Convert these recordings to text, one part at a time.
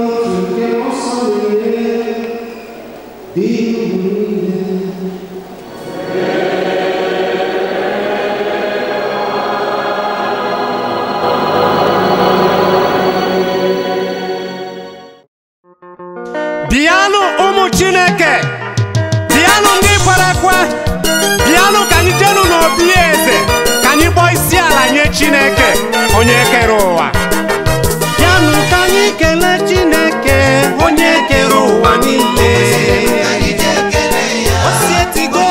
bịanụ ụmụ chineke bịanụ ndị kwere ekwe bịanụ ka anyị jenụ n'obi eze ka anyị kpọọ isi ala nye chineke onye kere ụwa bịanụ ka anyị kelee chineke onye kere ụwa niile O sietigo.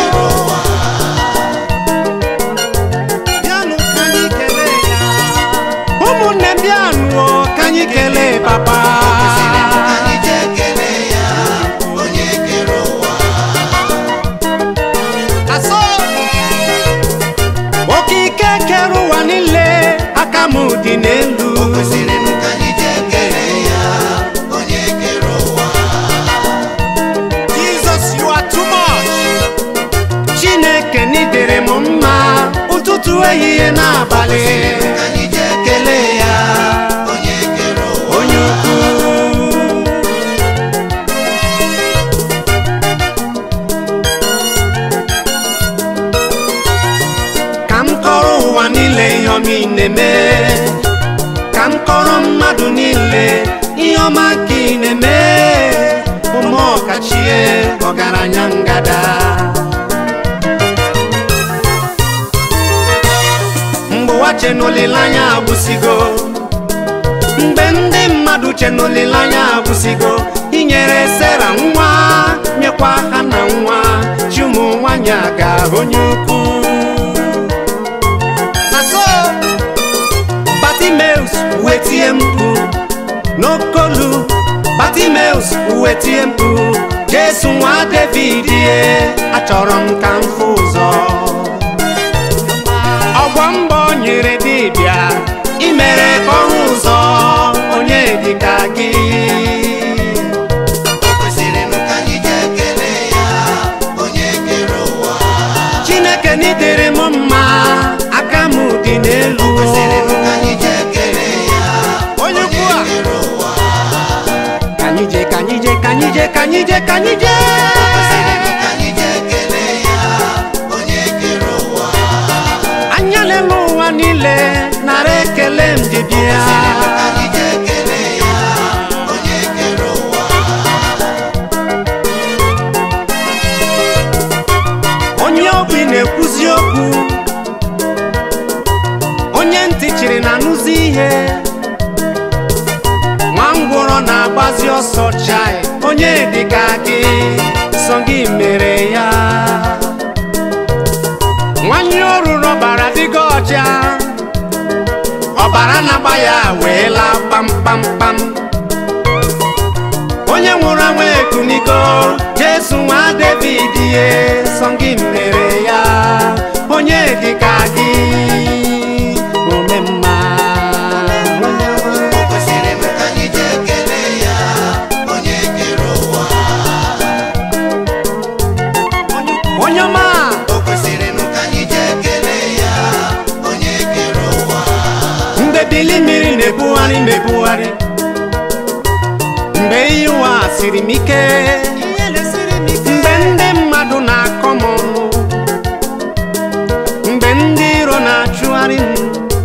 Bịanụ ka anyị kelee ya. ụmụnne m bịanụ o, ka anyị kelee papa Asọ. okike kere ụwa niile aka m dị n'elu Jesus, you are too much. chineke n'idere m mma ụtụtụ ehihie n'abalị kelee ya onye ukwu ka m kọrọ ụwa niile ihe ọma ị na-eme ka m kọrọ mmadụ niile ihe ọma nke ị na-eme ụmụ ọkachie ọgaranya ngada mgbe ụwa che n'olileanya agwụsigo mgbe ndị mmadụ che n'olileanya agwụsigo inyere sera nwa nyekwa ha na nwa chi ụmụ nwanyị a ga-ahụ onye ukwu na so Bartimeus wetie mkpu n'okolu Bartimeus wetie mkpu Jesu nwa David ye achọrọ m ka m fụ ụzọ ọgwọ mbọ nyere dibịa imere ka ọ hụ ụzọ onye dịka gị Chineke n'idere m mma aka m dị n'elu onye ukwu a ka anyị jee ka anyị jee ka anyị jee ka anyị jee ka anyị jee anya n'elu ụwa niile nara ekele m ji bịa onye obi na-ekwuzi okwu onye ntị chiri na-anụzi ihe nwa ngwụrọ na-agbazi ọsọ chai onye dịka gị sọ gị mere ya nwanyị oruru ọbara dịga ọcha ọbara na-agba ya wee laa kpamkpamkpam onye nwụrụ anwụ ekunigo jesu nwa david ye sọ gị mere ya onye dịka gị ome mma onye ọma. onye ọma mgbe bili mmiri na-ebugharị na-ebugharị mgbe iyi ụwa siri m ike mgbe ndị mmadụ na-akọ m ọnụ mgbe ndị iro na-achụgharị m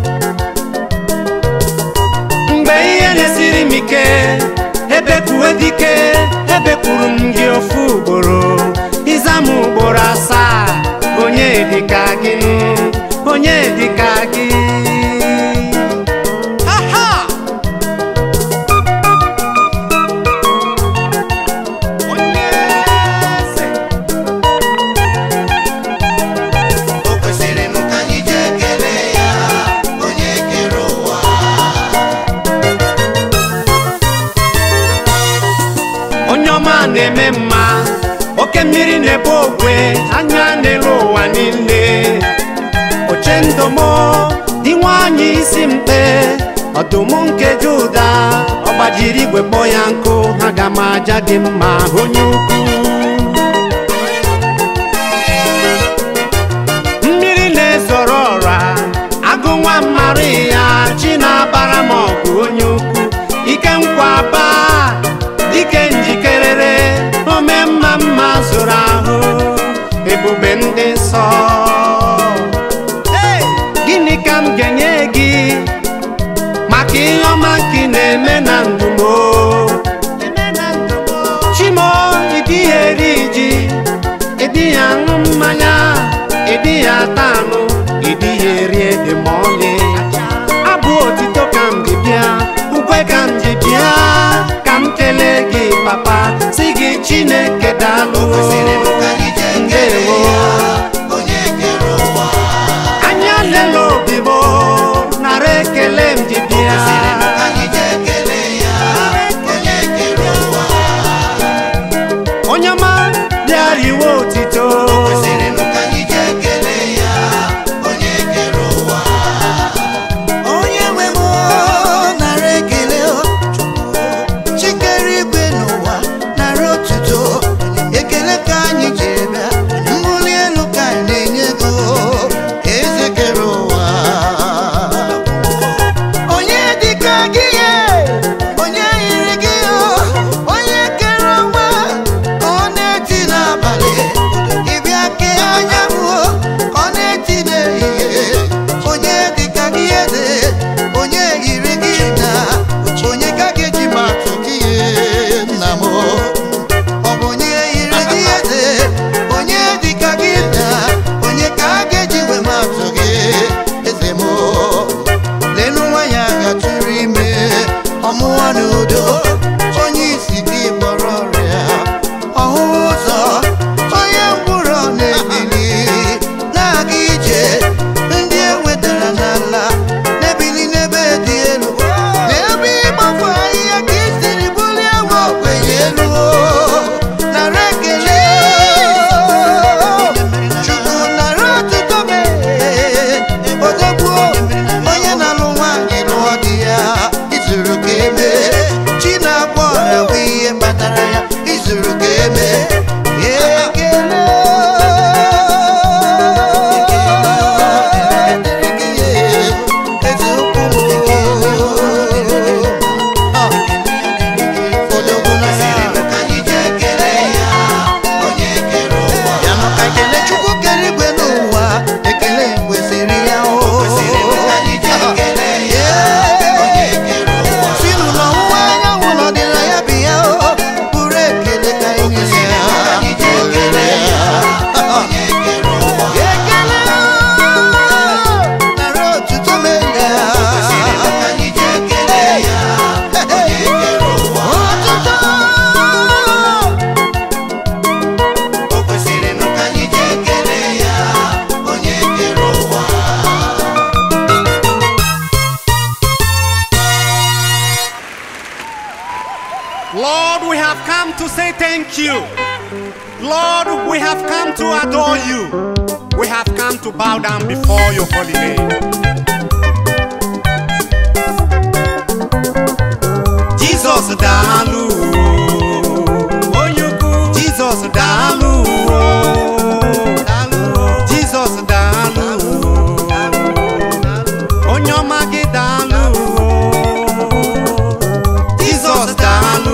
mgbe ihe na-esiri m ike ebekuwe dike ebekwuru m gị ofu ugboro ịza m ugboro asaa onye dịka gị onye dịka gị ha ha onye eze onye ọma na-eme mma oke mmiri na-ebu ogwe anya n'elu ụwa niile oche ndomo dị nwanyị isi mkpe ọdụm nke juda ọ gbajiri igwe kpọọ ya nkụ aga m aja gị mma onye ukwu mmiri na-ezoro ọra agụ nwa mmarị ya chi na-abara m ọgụ onye ukwu ike nkwa baa ebube ndị nsọ Hey! gịnị ka m ga-enye gị maka ihe ọma nke ị na-eme na ndụ m o? chimo ịdịghị eri ji ịdịghị aṅụ mmanya ịdịghị ata anụ ịdịghị eri ede ma ọlị abụ otito ka m ji bịa ukwe ka m ji bịa ka m kelee gị papa si gị chineke daalụ ndewo anya lele obi m nara ekele m ji bịa onye ọma bịara iwe otito onye nwe m nara ekele chikere igwe n'ụwa nara otuto ekele ka anyị jiri bịa mbuli elu ka anyị na-enye go eze kere ụwa onye dịka gị ye onye yiri gị o onye kere ọnwa ka ọ na-eti n'abalị ịbịa kee anyanwụ ka ọ na-eti n'ehihie onye dịka gị eze onye yiri gị na onye ka ga-eji ma atụ gị nna m ọ bụ onye yiri gị eze onye dịka gị na onye ka a ga-eji wee ma atụ gị eze m lelu nwanyị agha tụrụ ime ọmụwa n'udo onye isi gị kpọrọ ọrịa ọhụụ ụzọ onye ngwụrọ na-ebili na-aga ije ndị ewetara n'ala na-ebili n'ebe dị elu n'ebe ịgbafu ahịhịa ka isiri bulie nwa ogbenye elu nara ekele chukwu nara ọtụtụ mee odogbuo onye na-alụ nwaanyị lụọ di ya izuru ka eme chi na-agba ọrịa bụ ihe kpatara ya izuru ka eme ekele eze ukwu odogwu na ya maka ekele chukwu kere igwe n'ụwa ekele kwesịrị ya o si n'ụlọ ọwụwa anyanwụ n'ọdịna ya bi ya o bụrụ ekele ka anyị nye ya ekele nara otuto mee ya otuto Lord, we have come to say thank you. Lord, we have come to adore you. We have come to bow down before your holy name. Jesus daalụ onye ukwu Jesus daalụ Jesus daalụ onye ọma gị daalụ Jesus daalụ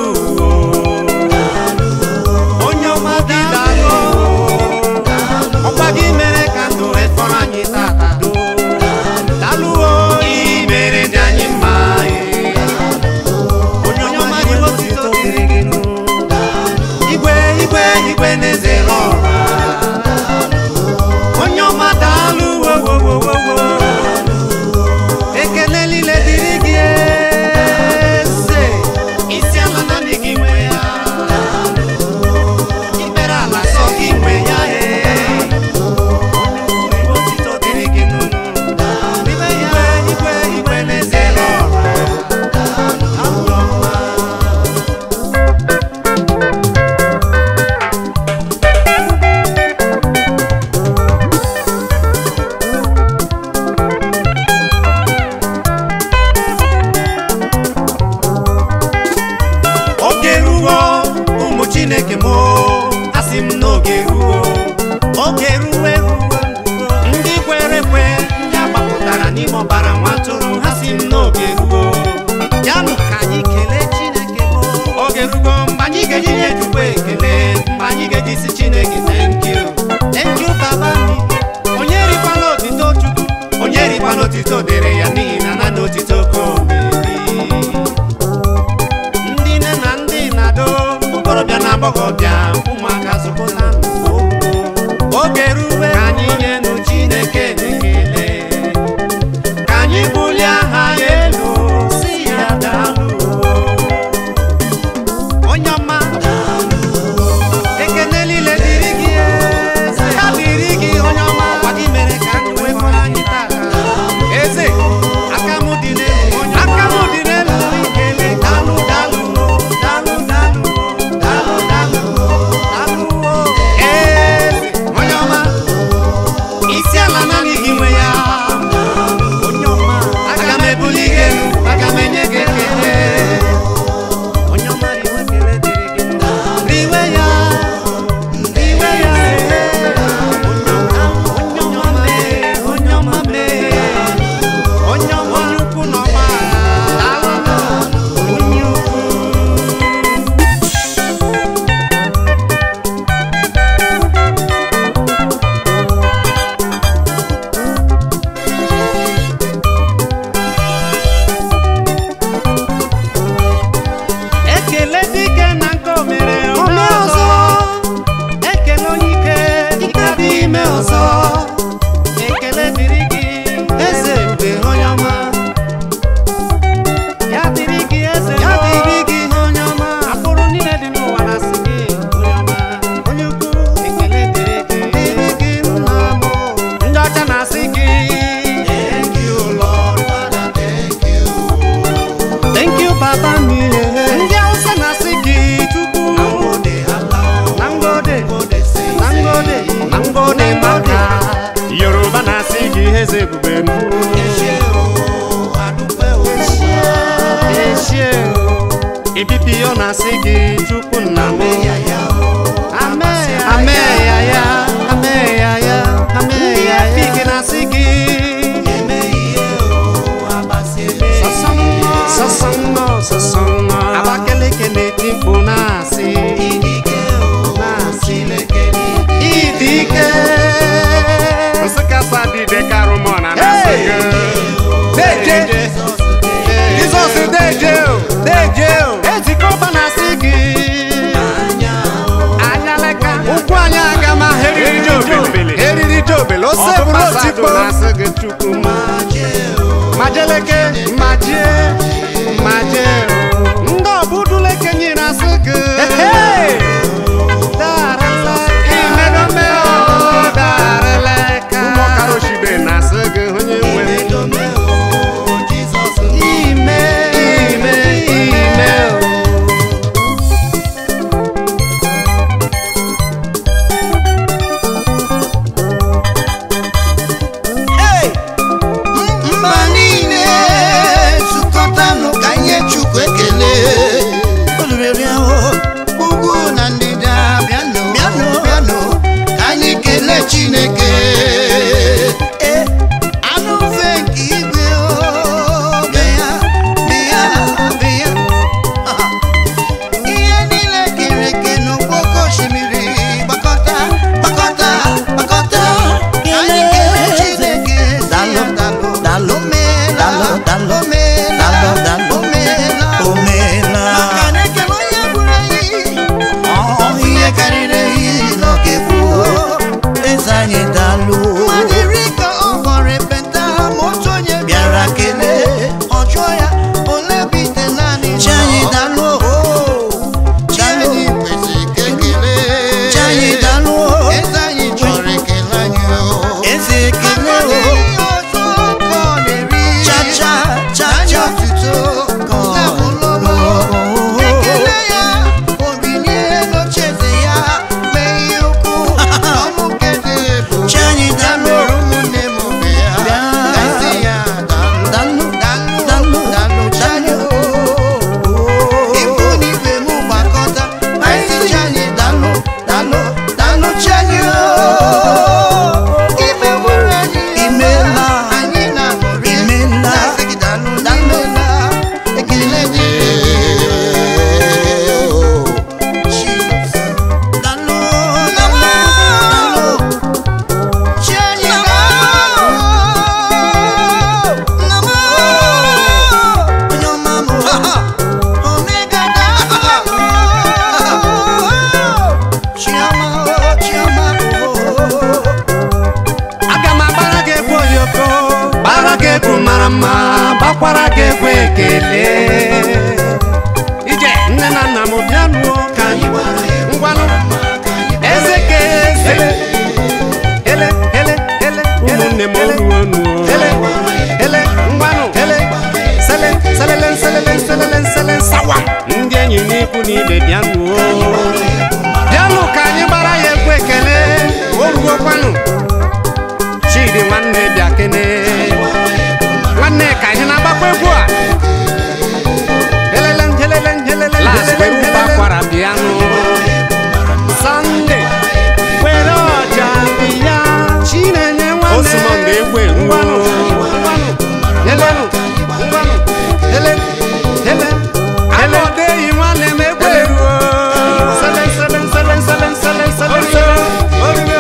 onye ọma gị daalụ ọkwa gị mere ka ndụ efọrọ anyị tata daalụ o ị mere dị anyị mma onye ọma gị otito dịrị gị nụ igwe igwe igwe na-eze ọra onye ọma daalụ wowowowowo ekele niile dịrị gị eze isi ala naanị gị nwe ya ikpere ala sọ gị nwe ya ee onye ukwu otito dịrị gị nụ igwe igwe igwe na-eze ọra Abụ ọma. oge ruo ụmụ chineke m asị m n'oge ruo oge ruo eruo ndị kwere ekwe ndị agbapụtara n'ime ọbara nwa tụrụ ha si m n'oge ruo yanụ ka anyị kelee chineke m oge ruo mgbe anyị ga-eji nye chukwu ekele mgbe anyị ga-eji si chineke thank you thank you otito dịrị ya n'ihi na naanị otito ka o meri ndị nne na ndị na-ado okorobịa na agbọghọbịa ụmụaka zụpụta oge ruwe ka anyị nyenụ chineke ekele ka anyị bulie aha ya elu si ya daalụ onye ọma ekene niile dịrị gị eze ya dịrị gị onye ọma gwa gị mere ka anyị nwekọrọ anyị tata eze aka m dị n'elu onye aka m dị n'elu ikele dalụ dalụ dalụ dalụ dalụ dalụ dalụ eze onye ọma isi ala naanị gị nwe ya onye ọma aga m ebuli gị elu aga m enye gị ekele onye ọma riwe ekele dịrị gị riwe ya riwe ya onye ọma mee onye ọma mee onye ọma onye ukwu na ọma onye ukwu ekele dike na nke o mere ome ọzọ ekele onye ike ike dị ime ọzọ ekele dịrị gị eze mgbe onye ọma ya dịrị gị eze ya dịrị gị onye ọma akpụrụ niile dị n'ụwa na-asị gị onye ọma onye ukwu ekele dịrị gị dịrị gị nna m ndị ọcha na-asị gị thank you lord father thank you Thank you, Baba mi. Ndị Hausa na-asị gị Chukwu. Na ngode, na ngode, na ngode maka. Yoruba na-asị gị eze ebube m. Eshie o. Ibibio na-asị gị Chukwu nna m. Ameya ya, ameya ya, ameya ya. Ndị Efik na-asị gị. Sọsọnnọ, sọsọnnọ. Abakaliki na-eti mkpu na-asị. Na-asị. Ịdị ike. Nsụka sadide karụmọna na-asị gị. Deje. Jizọs deje o, deje o. Ezikọba na-asị gị. Anyaleka. Ụkwụ anyị aga ma ha eriri jobele. Eriri jobele. Ose bụrụ otikpo. na-asị gị Chukwu ma. majeleke majie maje ndị ọbụduleke nyere asị gị ụmụkaroshibe na-asị gị onye nwe ime ime ime mba niile zukọtanụ ikwu na ibe bịanụ bịanụ ka anyị gbara ya egwu ekele orugokwanụ chidi nwanne bịa kene nwanne ka anyị na-agbakwa egwu a Helele, helele, helele, las were ụba kwara bịanụ sọnde were ọja bịa chinenye nwanne osumọnde egwu ngwanụ ngwanụ helenụ ngwanụ hele hele hele odeyi nwanne m egwu eruo sele sele sele sele sele sele sele orugo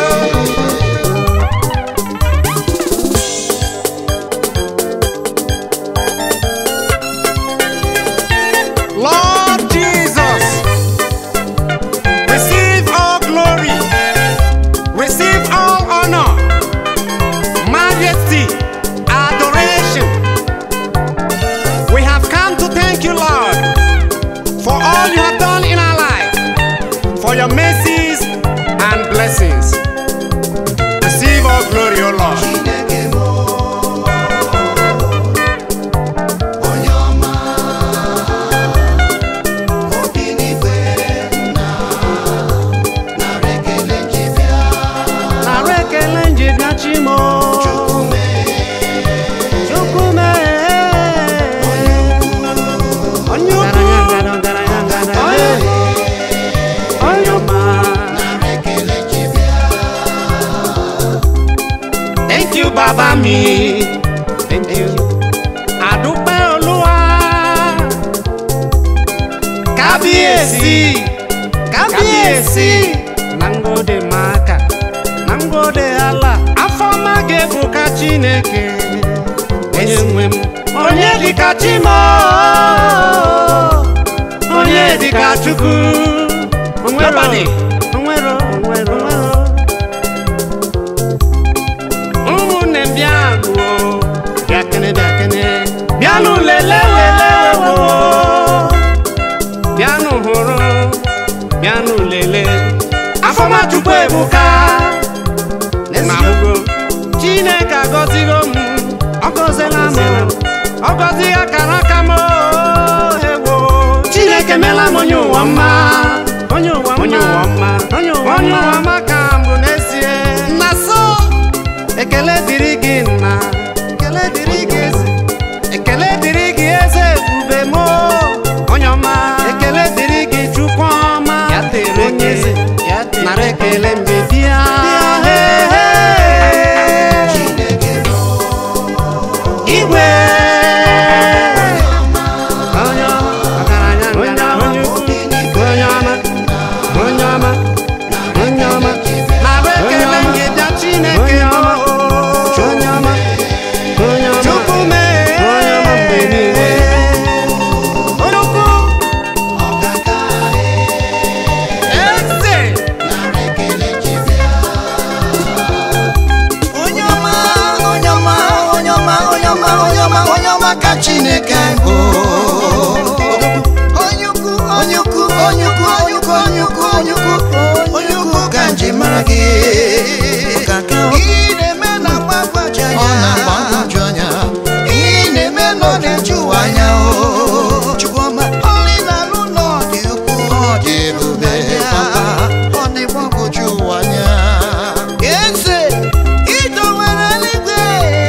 Lord Jesus, receive all glory, receive all honor, majesty, adoration. We have come to thank you, Lord, for all you have done in our life, for your mercies and blessings. Receive all glory, O Lord. Chineke m onye ọma obi n'igwe na nara ekele ji bịa Nara ekele nji bịa chimo Chukwume Chukwume onye ukwu onye ọma nara ekele ji bịa thank you baba mi thank you adúpẹ́ olúwa kábíyèsí kábíyèsí nangode maka nangode ala afọma ga-ebuka chineke onye nwe m onye dịka chimo onye dịka chukwu onwero onwero onwero onwero ụmụnne m bịa gụọ bịakene bịakene bịanụ lele lele wo bịanụ hụrụ bịanụ lele afọmachukwu ebuka na ahụgo chineke agọzigo m ọ gọziela m ọ gọzi akara aka m ewo chineke mela m onye ụwa mma onye ụwa mma onye ụwa mma onye ụwa mma ka mbụ n'ezie na so ekele dịrị gị nna ekele dịrị gị eze ekele dịrị gị eze ebube m onye ọma ekele dịrị gị chukwu ọma ya tere onye eze nara ekele mgbe bịa Chineke m igwe onye ọma ọgaranya ngana onye ukwu onye ọma onye ọma onye ọma nara ekele gị bịa chineke ọma onye ọma onye ọma chukwu mee onye ọma mgbe niile onye ukwu ọkaka eze nara ekele ji bịa onye ọma onye ọma onye ọma onye ọma onye ọma onye ọma ka chineke bụ onye ukwu onye ukwu onye ukwu onye ukwu onye ukwu onye ukwu onye ukwu ka nji mara gị Ị na-eme na mgbagwoju anya Ị na-eme na ọ na-eju ụwa anya o Chukwuma ọlị na-alụ ụlọ dị ukwuu ọ dị ebube papa ọ na-agbagwoju ụwa anya eze idowere eluigwe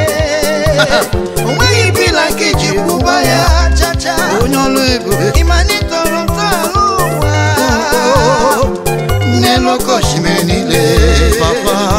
o nweghị bila nke iji kwụba ya chacha onye ọlụ ebube ịmanitọrọ ntọala ụwa n'elu oke osimiri niile papa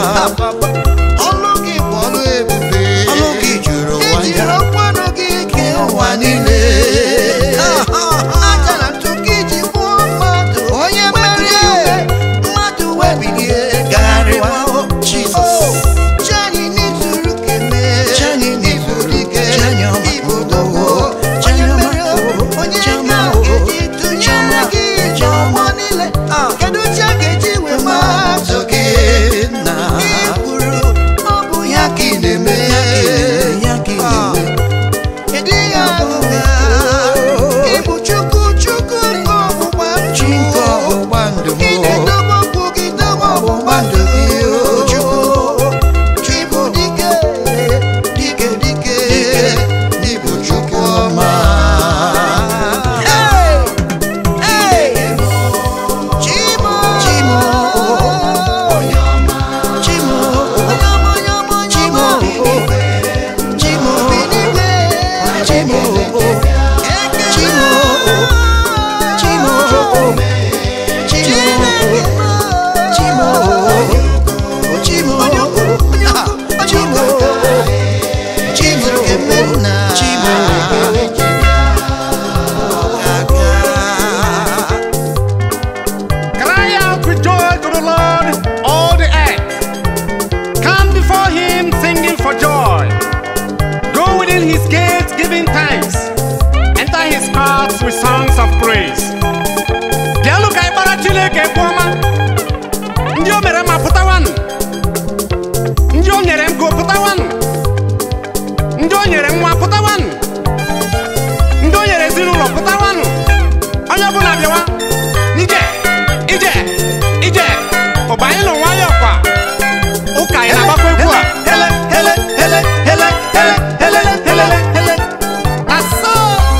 thanks. Enter his courts with songs of praise. Bịanụ ka anyị gbara Chineke egwu ọma. Ndị o mere ma pụtawanụ. Ndị o nyere ngo pụtawanụ. Ndị o nyere nwa pụtawanụ. Ndị o nyere ezinụlọ pụtawanụ. Onye ọbụla bịawa. Ije, ije, ije. Ụba anyị nọ nwayọọ kwa. Ụka anyị na-agbakwa egwu a. Hele, hele, hele, hele, hele, hele, hele, hele. Asọ.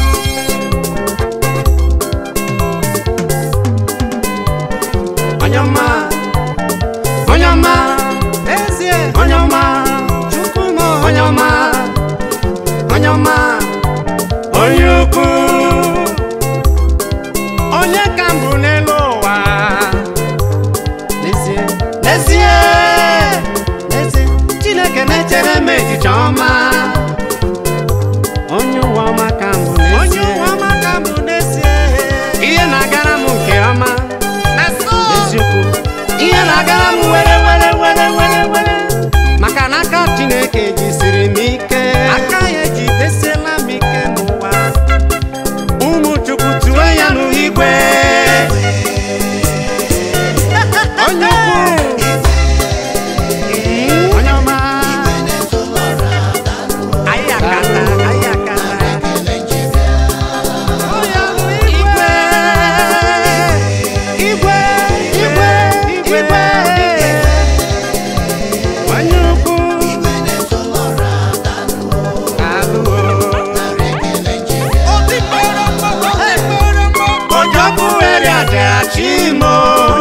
Onye ọma, onye ọma, Ezie, onye ọma, Chukwu m, onye ọma, onye ọma, onye ukwu, onye ka mbụ n'elu ụwa. N'ezie, N'ezie, n'ezie, Chineke na-echere m echiche ọma. Onye ụwa ọma ka mbụ onye n'ezie. ụwa ọma ka mbụ n'ezie. ihe na-agara m nke ọma Eziokwu, ihe na-agara m were were were were were maka na aka chineke jisiri m ike aka ya ejidesiela m ike n'ụwa. ụmụ chukwu tụwe ya n'igwe onye ukwu onye ọma anyị akata anyị akata Onye bụ igwe igwe igwe igwe onye ukwu alụwo ojọkụ were ajara chimo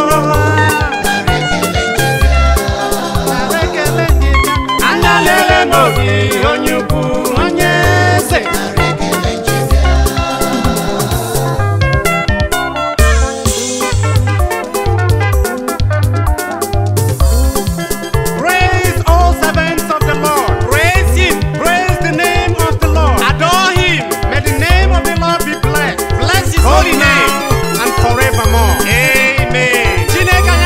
anya lele n'obi onye ukwu onye eze Praise all servants of the Lord. Praise Him. Praise the name of the Lord. Adore Him. May the name of the Lord be blessed. Bless His holy name and forevermore. Amen. Chineke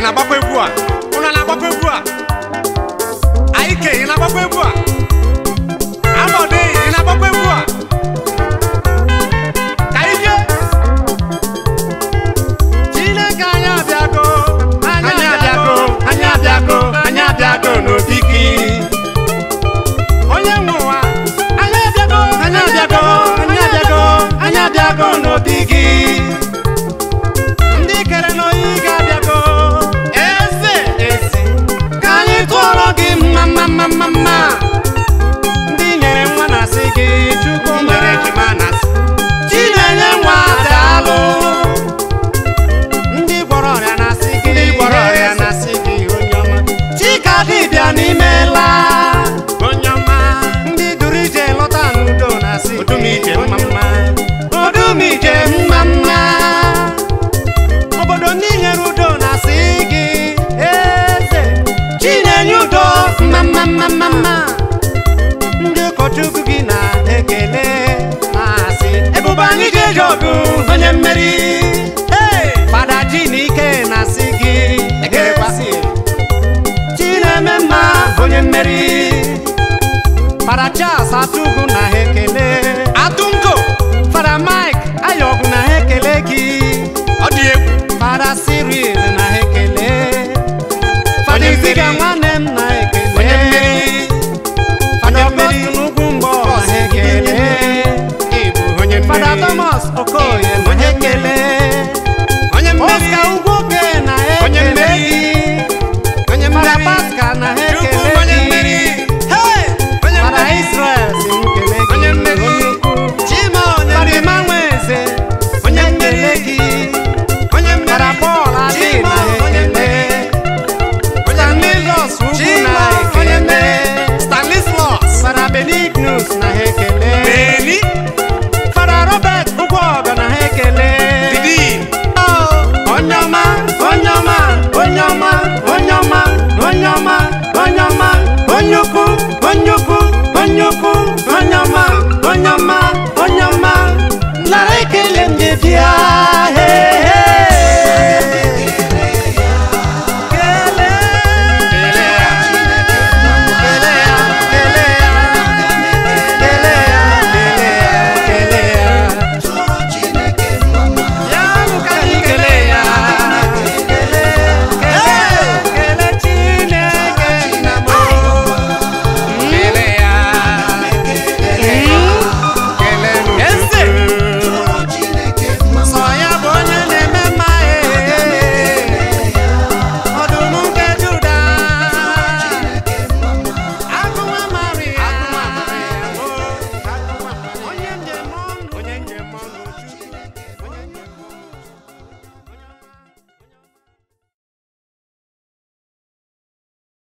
na-agbakwa egwu a ụnụ na-agbakwa egwu a aike ị na-agbakwa egwu a amọdụ ị na-agbakwa egwu a ka ije chineke anyị abịago anyị abịago anyị abịago anyị abịago n'obi gị onye nwe ụwa anyị abịago anyị abịago anyị abịago anyị abịago n'obi gị ndị kere n'oyi ga-abịago eze eze ka anyị tụọrọ gị mma mma mma mma mma ndị nyere nwa na asị gị chukwu mere ejima na asị chi na-enye nwa daalụ ndị gwọrọ ọrịa na-asị gị ndị gwọrọ ọrịa na-asị gị onye ọma chika dibịa n'imela onye ọma ndị duru ije lọta n'udo na-asị odumije mma mma odumije mma mma obodo ndị nyere udo na-asị gị eze chinenye udo mma mma mma mma mma ndị ụkọchukwu gị na-ekele na-asị ebube anyị ga-eji ọgụ onye mmeri